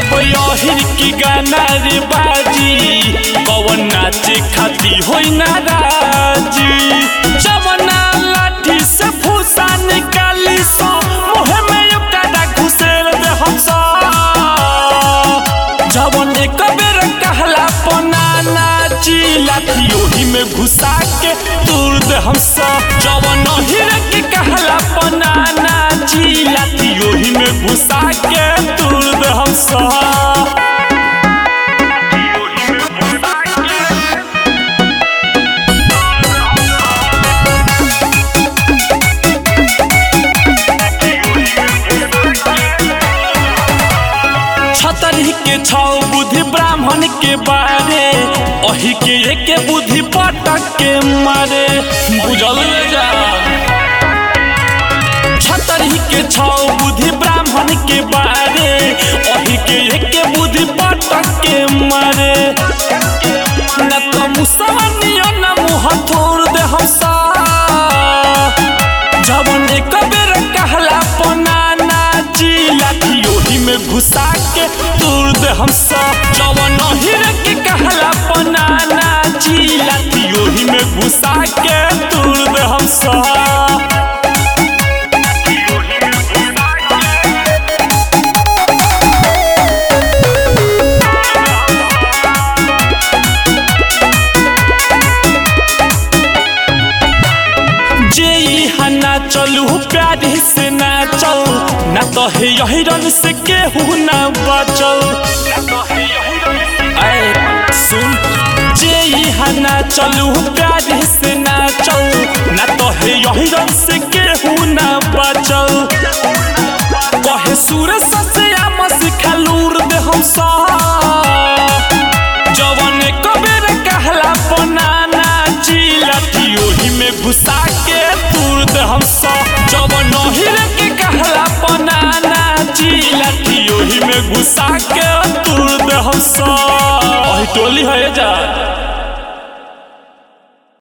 जब यहिर की गाना रे बाजी कवन नाचे खाती होई नाराजी जवना लाठी से फूसा निकाली सो मुहे में ओकरा घुसेर दे हम सा जवन एक बेर कहला पना नाची लाठी ओही में घुसा के दूर दे हम सब जवन हिर के कहला पना नाची लाठी ओही में घुसा के दूर दे हम सब छतरी के छौ बुद्धि ब्राह्मण के बारे अही के एके बुद्धि पटक के मारे बुझल जा छतरी के छौ बुद्धि ब्राह्मण के बारे अही के एके बुद्धि पटक के मारे न तो मुसवनियो न मुँह तोड़ दे हम सा जवन एक बेर कहला पना नाची लाठी ओही में घुसा के दूर दे हम सब जवन हिर के कहला पना नाची लाठी ओही में घुसा के दूर दे हम सब जे यहाँ ना चलू प्यारे से ना चल ना तो है यही रन से केहू ना बचल ऐ सुन जे यहाँ ना चलू प्यारे से ना चल ना तो है यही रन से केहू ना बचल कहे सूरज से आम सिखलूर दे हम सा जवन कबेर कहला पना नाची लाठी ओही में घुसा के दूर दे हम सब जवन हिर के कहला पना नाची लाठी ओही में घुसा के दूर दे हम सब अही टोली है जा